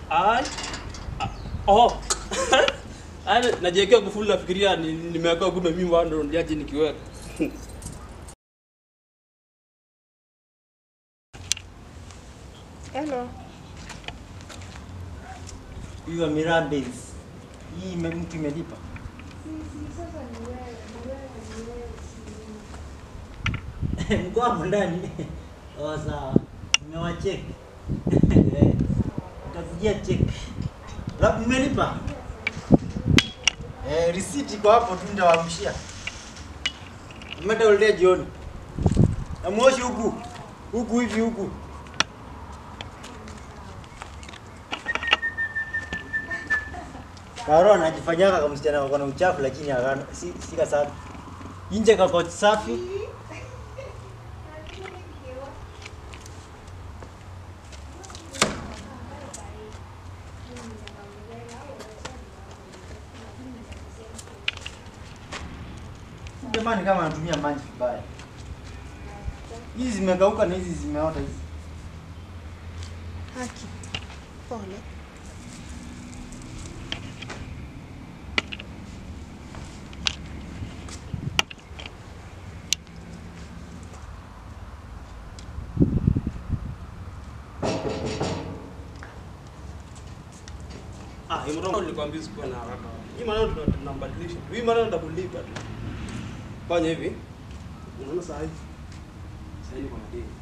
Ai. Ah, Oh. Ai najiwekea kufuli nafikiria ni- nimeweka kumbe mimi ndo ndiaje nikiweka. Hello. Hiyo Mirabes. Hii ime- mtu imelipa. Mko hapo ndani. Oh, sawa. Nimewacheki. Nitakujia check. Labda mmelipa? Eh, receipt iko hapo tu nitawaamshia. Mmeta uletea jioni. Na moshi huku. Huku hivi huku. Karo anajifanyaga kama msichana wako na uchafu lakini hana si, si kasafi. Nje kako safi. Jamani kama anatumia maji vibaya. Hizi zimekauka na hizi zimeota hizi. Haki. Pole. Ah, hii mrembo nilikwambia sikuwa na haraka. Hii maneno tuna- tunabadilisha. Hii maneno ndakulipa tu. Fanya hivi. Unaona saa hii? Sasa hivi kuna deal.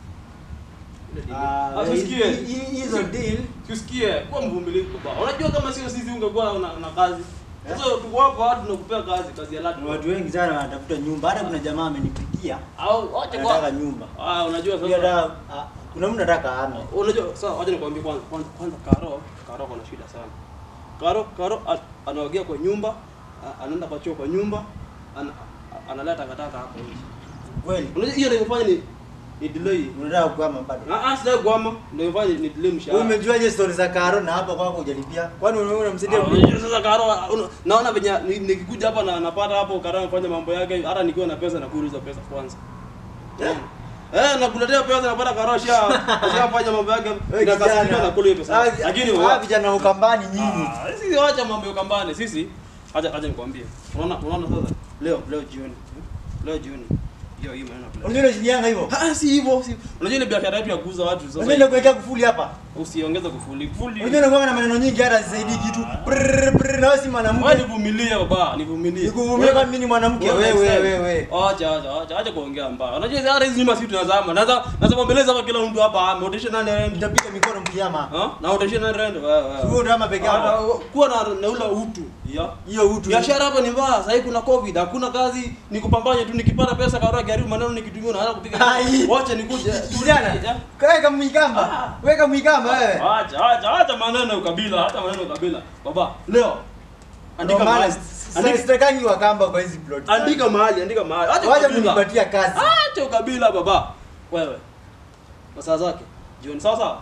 Ile deal. Ah, Ah, usikie. hi- hi- hizo deal Tusikie, kuwa mvumilivu baba. Unajua kama sio sisi ungekuwa una, una kazi. Sasa tuko hapa watu tunakupea kazi, kazi ya lati. Kuna watu wengi sana wanatafuta nyumba. Hata kuna jamaa amenipigia Au wacha anataka kwa. nyumba. Ah, unajua Pia sasa. da, ah, kuna mtu anataka ame. Unajua sasa wacha nikwambie kwanza kwanza, kwanza Karo, Karo kuna shida sana. Karo Karo a- anaogea kwa nyumba, a- anaenda kwa choo kwa nyumba, ana, a- analeta takataka hapo nje. Kweli. Unajua hiyo ndio imefanya ni ni delay. Unataka kuama bado. Ah, ah sasa gwama ndio imefanya ni delay Wewe mshahara. umejuaje story za Karo na hapa kwako hujalipia? Kwani wewe unamsaidia Ah, kulipa? Unajua sasa Karo una- naona venye ni- nikikuja hapa na napata hapo Karo anafanya mambo yake hata nikiwa na pesa na kuuliza pesa kwanza. Eh? Eh, nakuletea pesa napata Karo sha shafanya mambo yake Wewe na kasika na kijana. kule pesa. Ah, Lakini ah, wa- vijana ukambani nyinyi. Ah, sisi wacha mambo ya kambani sisi acha acha nikwambie unaona unaona sasa leo leo jioni leo jioni hiyo hii maneno kule Unajua unashindianga hivyo? ah si hivyo si unajua ile biashara yetu ya kuuza watu Unajua sasa ile kuwekea kufuli hapa? usiongeze kufuli kufuli Unajua unakuwa na maneno nyingi hata zisaidii kitu. Brrr, brrr, na wewe si wewe mwanamke. nivumilie baba nivumilie Nikuvumilia kama mimi ni mwanamke. Wewe Wewe next wewe time. wewe. Acha acha acha acha kuongea mbaya. Unajua hizi hata hizi nyuma sisi tunazama. Naza naza kuambeleza hapa kila mtu hapa ameotesha nani rent. Nitapiga mikono mkiama. Ha? Na otesha nani rent wewe Wewe wewe. ndio peke yako. Hata Kuwa na na ule utu. Ya. Hiyo utu. Biashara hapa ni mbaya. Sasa kuna covid, hakuna kazi, ni kupambanya tu nikipata pesa karo gari maneno nikitumia na hata kupiga. Ai. Wacha nikuje. Kijana, kaweka mwikamba. Ah. Weka mwikamba wewe. Acha acha acha maneno ya ukabila, hata maneno ya ukabila. Baba, leo andika Ndio maana mahali. sasa Andika, sitakangi wakamba kwa hizi plot. andika mahali, andika mahali. Acha Wacha ukabila. kunipatia kazi. Acha ukabila baba. Wewe. Kwa saa zake. Jioni sawa sawa.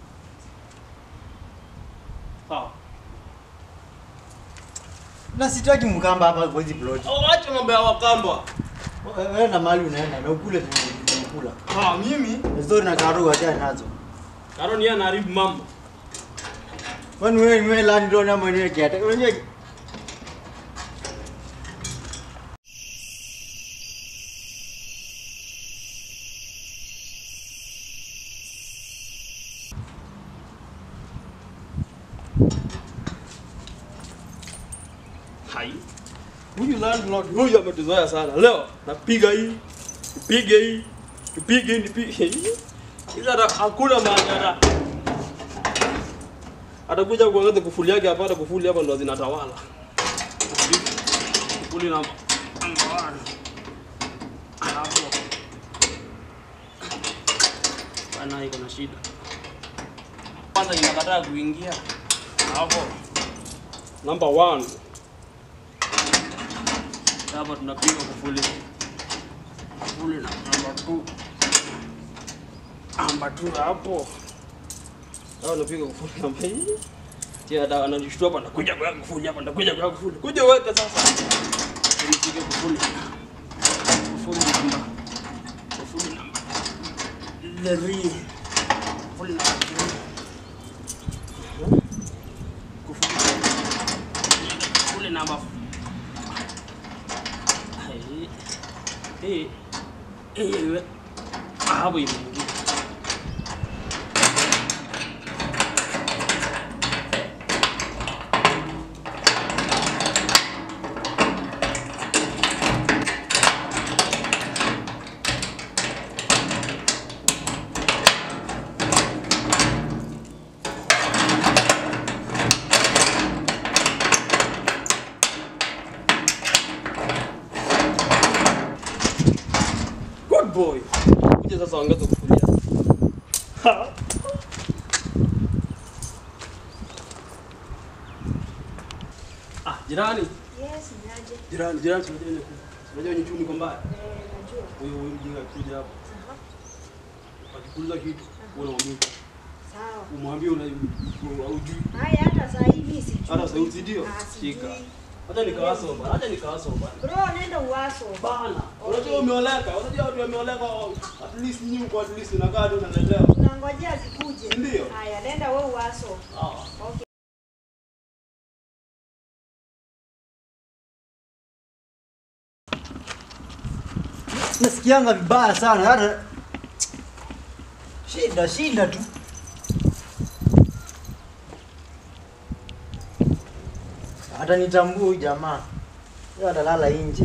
Sawa. Na sitaki mkamba hapa kwa hizi plot. Oh, Acha mambo ya wakamba. Wewe na mahali unaenda na ukule tunakula. Ah, mimi Story na Karo wacha nazo. Karo ni yeye anaharibu mambo. Kwani wewe ni wewe landlord ama wewe kiata? Unajua Hai. Huyu landlord huyu ametuzoea sana. Leo napiga hii, tupige hii, tupige hii, nipige hii. Ila hata hakuna maana hata. Atakuja kuongeza kufuli yake hapa, hata kufuli hapa ndo zinatawala. Kufuli namba namba one. Hapo. Bana iko na shida. Kwanza inakataa kuingia. Hapo. Number one. Hapa tunapiga kufuli. Kufuli na namba 2. Namba 2 hapo. Hao napiga kufuli namba hii. Tia dawa ananishtua hapa nakuja kwa kufuli hapa nakuja kwa kufuli. Kuja weka sasa. Nipige kufuli. Kufuli namba. Kufuli namba. Leri. Kufuli namba. namba. Ai. Eh. Eh. Ah, hapo imeingia. Good boy. Kuja sasa ongeza kufulia. Ha. Ah, jirani. Yes, naje. Jirani, jirani tunajua ni tunajua ni chumi kwamba Eh, najua. huyo huyo mjinga akija hapo. Aha. Akikuuliza kitu, wewe unamwita. Sawa. Umwambie una hujui. Haya hata saa hii mimi sijui. Hata sauti ndio. Ah, sijui. Shika. Hata nikawasoma, hata nikawasoma. Bro, nenda uwaso. Bana, Okay. unajua umeoleka, unajua watu wameoleka at least nyinyi kwa at least unakaa tu unaelewa. Tunangojea zikuje. Ndio. Haya, nenda wewe uwaso. Ah. Okay. Nasikianga vibaya sana hata shida shida tu. Hata nitambue huyu jamaa. Yeye atalala nje.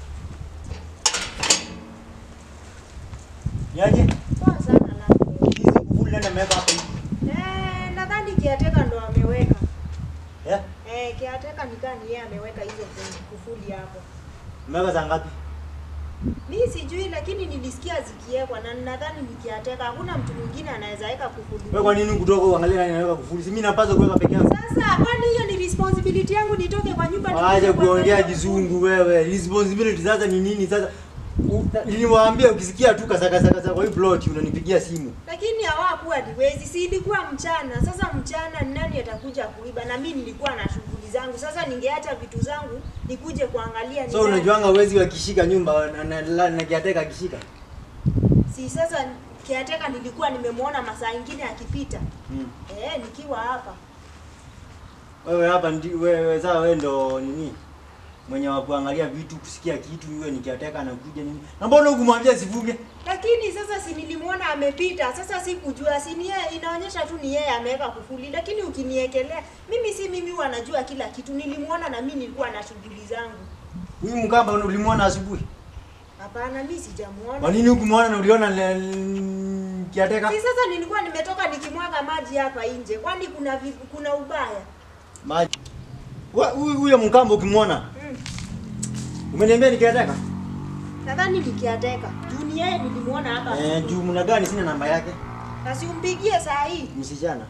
Niaje? Poa sana na. Hizi kufuli nenda meweka hapa hivi. Eh, nadhani kiateka ndo ameweka. Eh? Eh, kiateka nikani yeye ameweka hizo kufuli hapo. Meweka za ngapi? Mimi sijui lakini nilisikia zikiwekwa na nadhani nikiateka hakuna mtu mwingine anaweza weka kufuli. Wewe kwa nini kutoka uangalie nani anaweka kufuli? Si mimi napaswa kuweka peke yangu. Sasa kwani hiyo ni responsibility yangu nitoke kwa nyumba Waje nikuje kuongea kuangalia kizungu wewe. Responsibility sasa ni nini sasa? U- Niliwaambia ukisikia tu kasakasaka kwa hii plot unanipigia simu. lakini hawakuwa niwezi, si ilikuwa mchana. Sasa mchana ni nani atakuja kuiba? Na mimi nilikuwa na shughuli zangu. Sasa ningeacha vitu zangu nikuje kuangalia ni So nani. unajuanga wezi wakishika nyumba na, na, na, na kiateka akishika. Si sasa kiateka nilikuwa nimemwona masaa ingine akipita Mm. eh, nikiwa hapa. Wewe hapa ndi wewe sasa wewe ndo nini? Mwenye wa kuangalia vitu, kusikia kitu, iwe ni kiateka anakuja nini? Na mbona hukumwambia sifunge? Lakini sasa si nilimwona amepita, sasa sikujua, si ni yeye, inaonyesha tu ni yeye ameweka kufuli. Lakini ukiniekelea mimi, si mimi huwa najua kila kitu. Nilimwona na mimi nilikuwa na shughuli zangu. Huyu mkamba ulimwona asubuhi. Hapana, mimi sijamuona. Kwa nini hukumwona na uliona le- le- kiateka? Si sasa nilikuwa nimetoka nikimwaga maji hapa nje, kwani kuna vi, kuna ubaya? Maji. Wa- Huyu huyo mkamba ukimwona, Mm. umeniambia ni kiateka? Nadhani nikiateka juu ni yeye nilimwona hapa Eh, asubuhi. juu mna gani sina namba yake? na siumpigie saa hii. Msichana.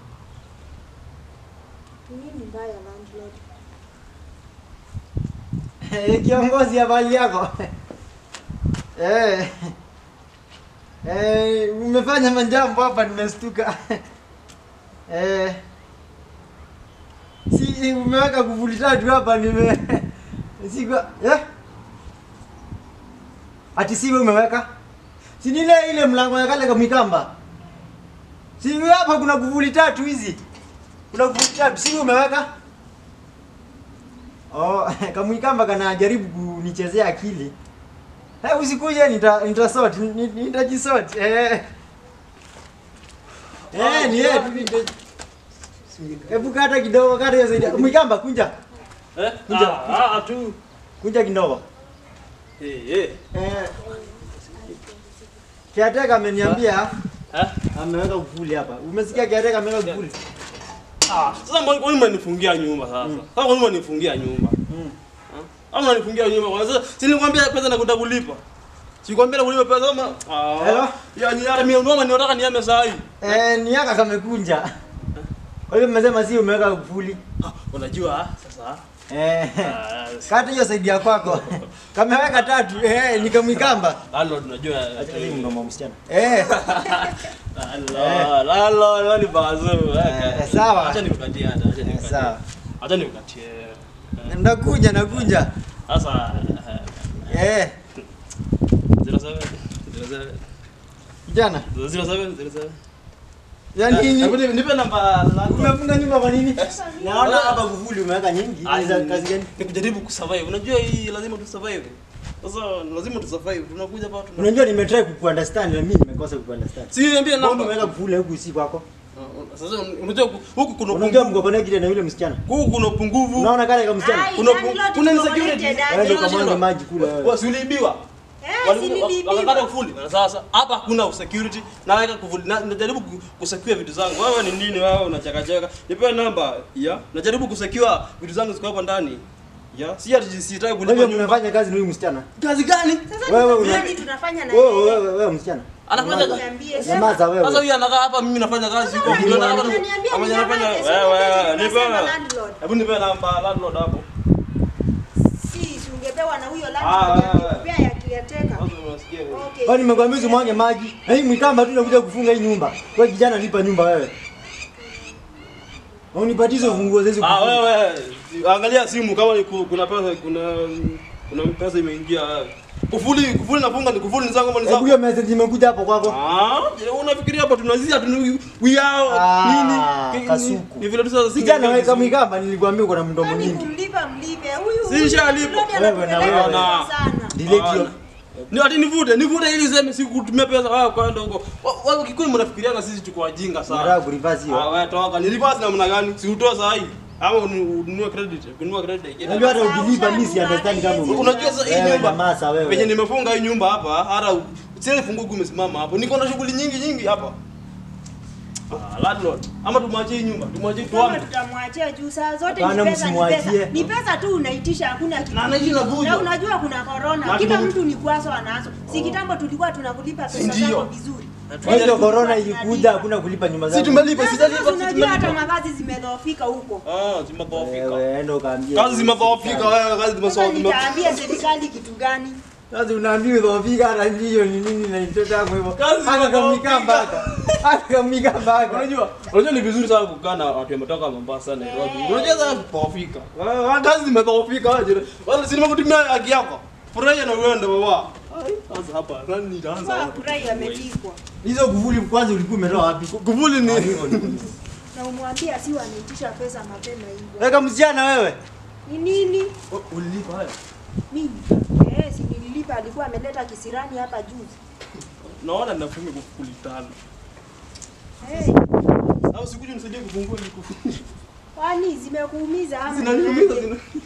Ni nini mbaya landlord? Eh, kiongozi habari yako? Eh. Eh, umefanya majambo hapa nimestuka. Eh. Si umeweka kuvuli tatu hapa nime Siko eh? Ati si wewe umeweka? Si ni ile ile mlango ya kale kamikamba. Si wewe hapa kuna kuvuli tatu hizi. Kuna kuvuli tatu, si wewe umeweka? Oh, kamwikamba kanajaribu kunichezea akili. Eh, usikuje nita nitasort, ni- nitajisort. Eh. Eh, ni yeye tu nita- Hebu kata kidogo, kata hiyo zaidi. Mwikamba kunja. Eh? Kuja. Ah, ah, tu. Kunja kidogo. Eh, eh. Eh. Kiateka ameniambia Eh? ameweka kufuli hapa. Umesikia kiateka ameweka kufuli? Ah, sasa mbona kwa nini mnanifungia nyumba sasa? Mm. Sasa kwa nini mnanifungia nyumba? Mm. Au mnanifungia nyumba? Kwa sasa si nilikwambia pesa nakuta kulipa. Sikwambia na kulipa pesa kama ah. Hello? Ya ni hata mimi ndio nataka niame saa hii. Eh, ni yaka kamekunja. Kwa hiyo mmesema si umeweka kufuli. Ah, Unajua sasa Eh. ah, Kata hiyo saidi ya kwako. Kameweka tatu. Eh, nikamwikamba. Lalo tunajua. Acha mimi mdomo msichana. Eh. Lalo, lalo, lalo ni bazu. Eh, sawa. Acha nikukatie hata, acha Eh, nikukatie. sawa. Acha nikukatie. Eh, Nakuja, nakuja. Sasa Eh, 07 07 kijana. 07 07 Ya nini? Hebu nipe- nipe namba lako. Umefunga nyumba kwa nini? Yes. Naona hapa kufuli umeweka nyingi. Ni za kazi gani? Ni kujaribu kusurvive. Unajua hii lazima tusurvive. Sasa lazima tusurvive. Tunakuja hapa tuna. Unajua nimetry kukuunderstand na mimi nimekosa kukuunderstand. Si niambie Mbona namba. umeweka kufuli huku si kwako? Uh, Sasa unajua ku- huku kuna Unajua upungufu. mko connected na yule msichana. Huku kuna upungufu. Unaona kale kama msichana? Ai, Kuna- landlord kuna tuko insecurity. connected aje? Wewe ndio kamwange maji kule wewe. Wasiuliibiwa. Eh, si niliibiwa. Wakakata kufuli. Na Sasa hapa hakuna security. Naweka kufuli. Na- Najaribu ku- kusecure vitu zangu. Wewe ni nini wewe unachakachaka? Nipe namba. Ya. Najaribu kusecure vitu zangu ziko hapa ndani. Ya. Si ati sitaki kulipa Wewe nyumba. mnafanya kazi na huyu msichana? Kazi gani? Sasa Wewe ni una- kazi tunafanya na Wewe yeye. wewe wewe msichana. Anafanya kazi. Niambie, sema. Nyamaza Sasa wewe. huyu anakaa hapa mimi nafanya kazi huko. Sasa Ndio nataka unaniambia tu- niambie ama ninyamaze, nafanya si wewe unajua nipe. tunasema landlord. Hebu nipe namba landlord hapo. Si, si ungepewa na huyo Ah, landlord wewe. akikupea ya caretaker. Sasa unasikia wewe. Okay. Kwani nimekwambia usimwange maji? Na hii mwikamba tu nakuja kufunga hii nyumba. Wewe kijana lipa nyumba wewe. Na unipatie hizo funguo zezi Ah, wewe angalia simu kama ni ku- kuna pesa kuna kuna pesa imeingia. Kufuli kufuli nafunga ni kufuli ni zangu kama ni Hebu zangu. hiyo message imekuja hapo kwako. Ah, je, unafikiria hapa tunazia tu we are Ah, nini? kasuku. Ni vile tu sasa Kijana wewe kama mwikamba nilikwambia uko na mdomo Kwani nyingi. kumlipa mlipe. Huyu Si nishalipa. landlord Wewe na anatupeleka wewe. sana. Delete hiyo. Ni ati nivute, nivute ili useme si kutumia pesa wao kwenda huko. Wa- Wao kikuni mnafikiria na sisi tuko wajinga sana. Nataka kureverse Ah, hiyo. wewe toka. Ni reverse namna gani? Si utoa saa hii. Ama unu- ununue credit, kununua credit. Unajua hata ukilipa mimi si understand kama uko. Unajua sasa hii Wewe nyumba nyamaza wewe. Penye nimefunga hii nyumba hapa, hata sile funguo kumesimama hapo. Niko na shughuli nyingi nyingi hapa. Ah, landlord. Ama tumwachie hii nyumba, tumwachie Kama tuame. tutamwachia juu saa zote Hapana, ni pesa, ni msimwachie. pesa. Ni pesa tu unaitisha hakuna kitu. Na anaishi na vujo. Na unajua kuna corona. Na Kila tume- mtu ni kwazo anazo. Si kitambo tulikuwa tunakulipa pesa Ndio. zako vizuri. Kwa hiyo corona ilikuja hakuna kulipa nyumba Si zako. tumelipa, Sasa sijalipa, si unajua hata tumelipa. makazi zimedhoofika huko. Ah, zimedhoofika. Wewe enda ukaambia. Kazi zimedhoofika wewe, kazi Sasa zimedhoofika. nitaambia serikali kitu gani? Sasa unaambiwa udhoofika hata ndiyo ni nini na mtoto wako hivyo. Kazi Hata kamikamba zimedhoofika. hata. Hata kamikamba hata. Unajua, unajua ni vizuri sana kukaa na watu wametoka Mombasa na Nairobi. Unajua sasa kudhoofika. Wewe kazi zimedhoofika wewe. Wala si nimekutumia haki yako. Furahia na uende baba. Ai, Sasa hapa nani nitaanza Kwa wapi? kurai amepikwa. Hizo kuvuli kwanza ulikuwa umetoa wapi? Kuvuli ni Na umwambie asiwe anaitisha pesa mapema hivyo. Weka msichana wewe. Ni nini? Oh, ulilipa haya. Mimi. Eh, si nililipa alikuwa ameleta kisirani hapa juzi. Naona nafunga kufuli tano. Eh, Au sikuje nisaidie kufungua ili kufuli. kwani zimekuumiza ama? Zinaniumiza niaje? zina.